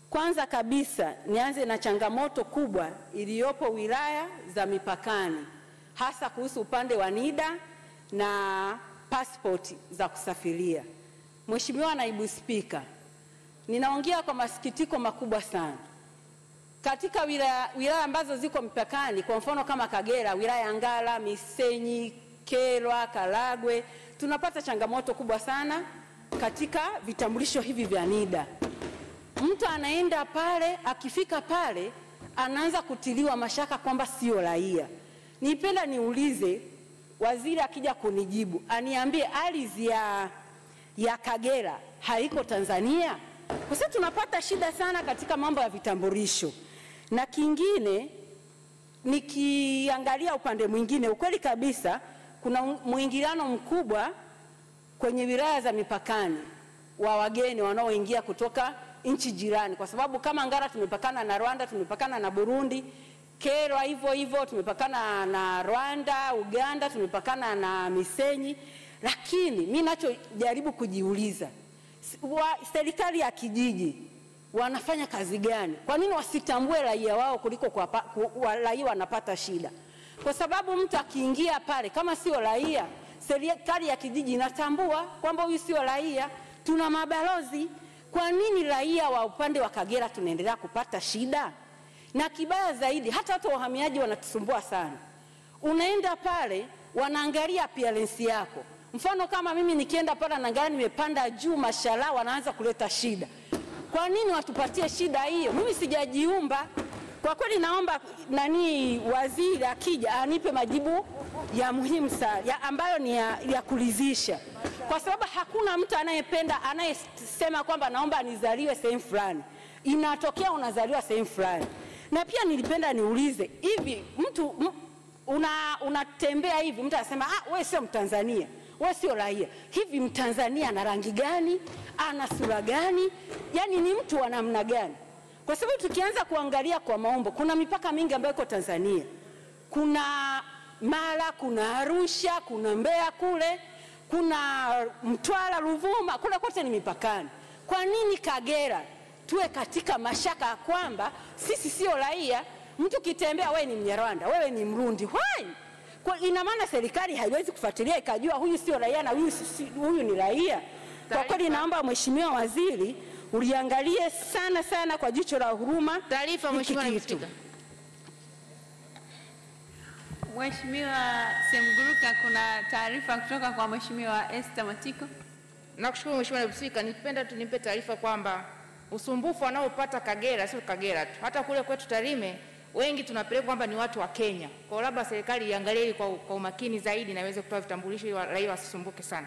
Kwanza kabisa nianze na changamoto kubwa iliyopo wilaya za mipakani, hasa kuhusu upande wa NIDA na pasipoti za kusafiria. Mheshimiwa Naibu Spika, ninaongea kwa masikitiko makubwa sana katika wilaya, wilaya ambazo ziko mipakani, kwa mfano kama Kagera, wilaya ya Ngara, Misenyi, Kyerwa, Karagwe, tunapata changamoto kubwa sana katika vitambulisho hivi vya NIDA. Mtu anaenda pale, akifika pale anaanza kutiliwa mashaka kwamba sio raia. Nipenda niulize waziri akija kunijibu aniambie ardhi ya, ya Kagera haiko Tanzania? Kwa sababu tunapata shida sana katika mambo ya vitambulisho. Na kingine nikiangalia upande mwingine, ukweli kabisa kuna mwingiliano mkubwa kwenye wilaya za mipakani wa wageni wanaoingia kutoka nchi jirani, kwa sababu kama Ngara tumepakana na Rwanda, tumepakana na Burundi, Kyerwa hivyo hivyo tumepakana na Rwanda, Uganda tumepakana na Misenyi. Lakini mi nachojaribu kujiuliza, wa, serikali ya kijiji wanafanya kazi gani? Kwa nini wasitambue raia wao kuliko kwa, ku, wa, raia wanapata shida? Kwa sababu mtu akiingia pale kama sio raia, serikali ya kijiji inatambua kwamba huyu sio raia. Tuna mabalozi. Kwa nini raia wa upande wa Kagera tunaendelea kupata shida? Na kibaya zaidi, hata watu wa uhamiaji wanatusumbua sana. Unaenda pale wanaangalia appearance yako. Mfano kama mimi nikienda pale naangalia nimepanda juu, mashallah, wanaanza kuleta shida. Kwa nini watupatie shida hiyo? Mimi sijajiumba. Kwa kweli naomba nani waziri akija anipe majibu ya muhimu sana ya ambayo ni ya, ya kuridhisha, kwa sababu hakuna mtu anayependa anayesema kwamba naomba nizaliwe sehemu fulani. Inatokea unazaliwa sehemu fulani. Na pia nilipenda niulize hivi, mtu m, una unatembea hivi, mtu anasema ah, wewe sio Mtanzania, wewe sio raia. Hivi Mtanzania ana rangi gani? Ana sura gani? Yaani ni mtu wa namna gani? Kwa sababu tukianza kuangalia kwa maumbo, kuna mipaka mingi ambayo iko Tanzania. Kuna Mara, kuna Arusha, kuna Mbeya kule, kuna Mtwara, Ruvuma, kule kote ni mipakani. Kwa nini Kagera tuwe katika mashaka ya kwamba sisi sio raia? Mtu kitembea, wewe ni Mnyarwanda, wewe ni Mrundi, why? Kwa ina maana serikali haiwezi kufuatilia ikajua huyu sio raia na huyu, si, huyu ni raia. Kwa kweli naomba Mheshimiwa Waziri uliangalie sana sana kwa jicho la huruma Taarifa, hiki Mheshimiwa Naibu kitu. Spika. Mheshimiwa Semguruka, kuna taarifa kutoka kwa Mheshimiwa Esther Matiko. Nakushukuru Mheshimiwa Naibu Spika, nipenda tu nimpe taarifa kwamba usumbufu wanaopata Kagera sio Kagera tu, hata kule kwetu Tarime wengi tunapeleka kwamba ni watu wa Kenya. Kwa hiyo labda serikali iangalie hili kwa, kwa umakini zaidi na iweze kutoa vitambulisho ili wa- raia wasisumbuke sana.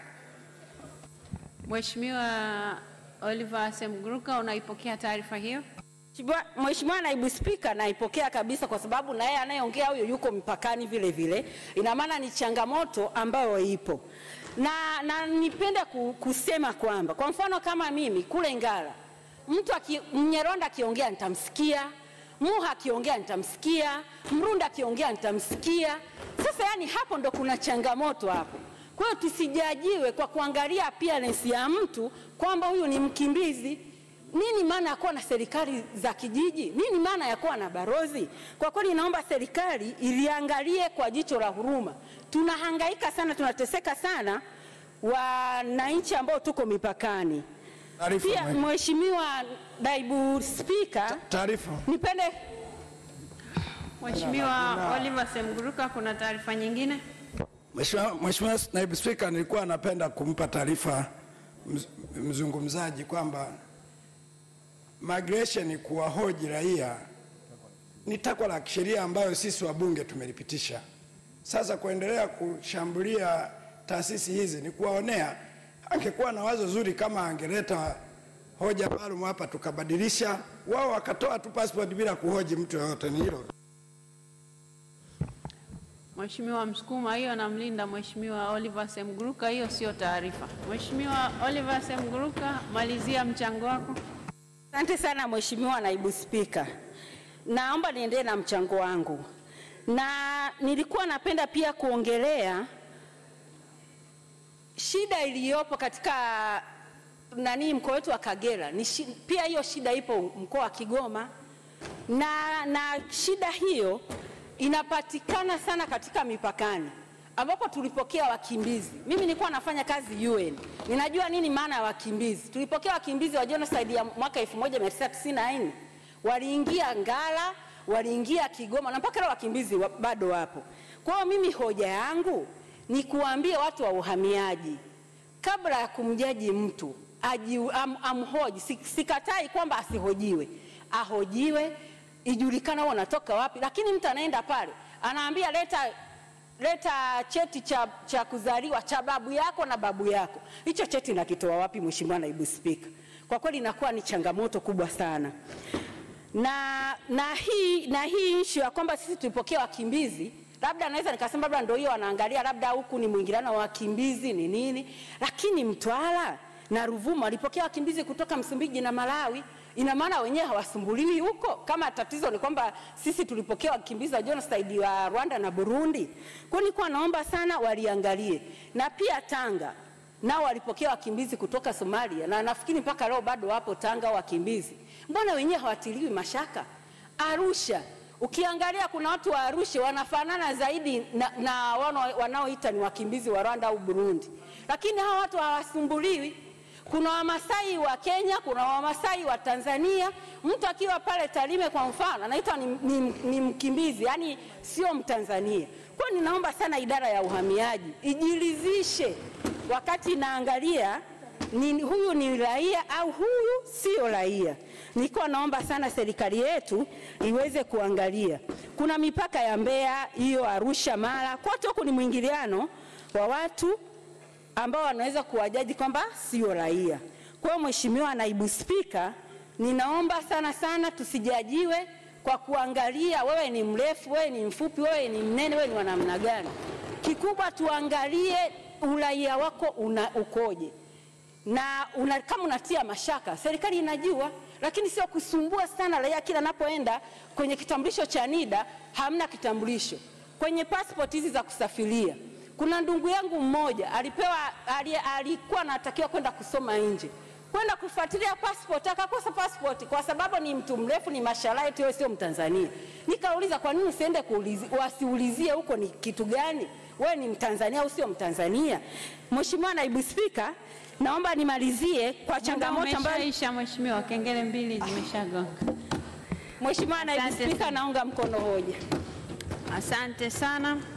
Mheshimiwa Oliver Semguruka, unaipokea taarifa hiyo? Mheshimiwa- Mheshimiwa Naibu Spika, naipokea kabisa kwa sababu na yeye anayeongea huyo yuko mpakani vile vile, ina maana ni changamoto ambayo ipo na, na nipende ku, kusema kwamba kwa mfano kama mimi kule Ngara, mtu aki, Mnyarwanda akiongea nitamsikia, Muha akiongea nitamsikia, Mrunda akiongea nitamsikia. Sasa yani hapo ndo kuna changamoto hapo. Kwa hiyo tusijajiwe kwa kuangalia appearance ya mtu kwamba huyu ni mkimbizi. Nini maana ya kuwa na serikali za kijiji? Nini maana ya kuwa na barozi? Kwa kweli naomba serikali iliangalie kwa jicho la huruma. Tunahangaika sana, tunateseka sana wananchi ambao tuko mipakani. Taarifa, Pia mwe- Mheshimiwa Naibu Spika, Taarifa. nipende Mheshimiwa Oliver Semguruka, kuna taarifa nyingine? Mheshimiwa Mheshimiwa Naibu Spika, nilikuwa napenda kumpa taarifa mz- mzungumzaji kwamba migration kuwahoji raia ni takwa la kisheria ambayo sisi wabunge tumelipitisha. Sasa kuendelea kushambulia taasisi hizi ni kuwaonea. Angekuwa na wazo zuri kama angeleta hoja maalum hapa tukabadilisha, wao wakatoa tu passport bila kuhoji mtu yoyote. Ni hilo. Mheshimiwa Msukuma, hiyo namlinda Mheshimiwa Oliver Semguruka, hiyo sio taarifa. Mheshimiwa Oliver Semguruka, malizia mchango wako. Asante sana Mheshimiwa Naibu Spika, naomba niendelee na mchango wangu, na nilikuwa napenda pia kuongelea shida iliyopo katika nani mkoa wetu wa Kagera ni shi, pia hiyo shida ipo mkoa wa Kigoma na, na shida hiyo inapatikana sana katika mipakani ambapo tulipokea wakimbizi. Mimi nilikuwa nafanya kazi UN, ninajua nini maana ya wakimbizi. Tulipokea wakimbizi wa genocide ya mwaka 1994 waliingia Ngara, waliingia Kigoma na mpaka leo wakimbizi wa, bado wapo. Kwa hiyo mimi hoja yangu ni kuwaambia watu wa uhamiaji kabla ya kumjaji mtu aji, am, amhoji. Si- Sikatai kwamba asihojiwe, ahojiwe, ijulikane wao wanatoka wapi, lakini mtu anaenda pale anaambia leta leta cheti cha, cha kuzaliwa cha babu yako na babu yako. Hicho cheti nakitoa wapi, Mheshimiwa Naibu Spika? Kwa kweli inakuwa ni changamoto kubwa sana na, na hii na hii issue ya kwamba sisi tulipokea wakimbizi labda naweza nikasema labda ndio hiyo wanaangalia labda huku ni mwingiliano wa wakimbizi ni nini, lakini Mtwara na Ruvuma walipokea wakimbizi kutoka Msumbiji na Malawi. Ina maana wenyewe hawasumbuliwi huko? Kama tatizo ni kwamba sisi tulipokea wakimbizi wa genocide wa Rwanda na Burundi. Kwa hiyo nilikuwa naomba sana waliangalie, na pia Tanga nao walipokea wakimbizi kutoka Somalia na nafikiri mpaka leo bado wapo Tanga wakimbizi. Mbona wenyewe hawatiliwi mashaka? Arusha ukiangalia kuna watu wa Arusha wanafanana zaidi na, na wana- wanaoita ni wakimbizi wa Rwanda au Burundi, lakini hawa watu hawasumbuliwi. Kuna Wamasai wa Kenya, kuna Wamasai wa Tanzania. Mtu akiwa pale Tarime kwa mfano anaitwa ni, ni, ni mkimbizi, yani sio Mtanzania. Kwa hiyo ninaomba sana idara ya uhamiaji ijiridhishe wakati inaangalia ni, huyu ni raia au huyu sio raia. Nilikuwa naomba sana serikali yetu iweze kuangalia. Kuna mipaka ya Mbeya, hiyo Arusha, Mara, kote huku ni mwingiliano wa watu ambao wanaweza kuwajaji kwamba sio raia. Kwa hiyo Mheshimiwa Naibu Spika, ninaomba sana sana tusijajiwe kwa kuangalia wewe ni mrefu, wewe ni mfupi, wewe ni mnene, wewe ni wa namna gani. Kikubwa tuangalie uraia wako una, ukoje na una, kama unatia mashaka, serikali inajua, lakini sio kusumbua sana raia kila anapoenda kwenye kitambulisho cha NIDA hamna kitambulisho. Kwenye passport hizi za kusafiria, kuna ndugu yangu mmoja alipewa, ali, alikuwa anatakiwa kwenda kusoma nje kwenda kufuatilia passport akakosa passport kwa sababu ni mtu mrefu, ni masharti, wewe sio Mtanzania. Nikauliza, kwa nini usiende kuulizi, wasiulizie huko ni kitu gani? Wewe ni Mtanzania au sio Mtanzania? Mheshimiwa Naibu Spika, naomba nimalizie kwa changamoto ambayo Umeshaisha mheshimiwa, kengele mbili zimeshagonga. Mheshimiwa Naibu Asante Spika, sana. naunga mkono hoja. Asante sana.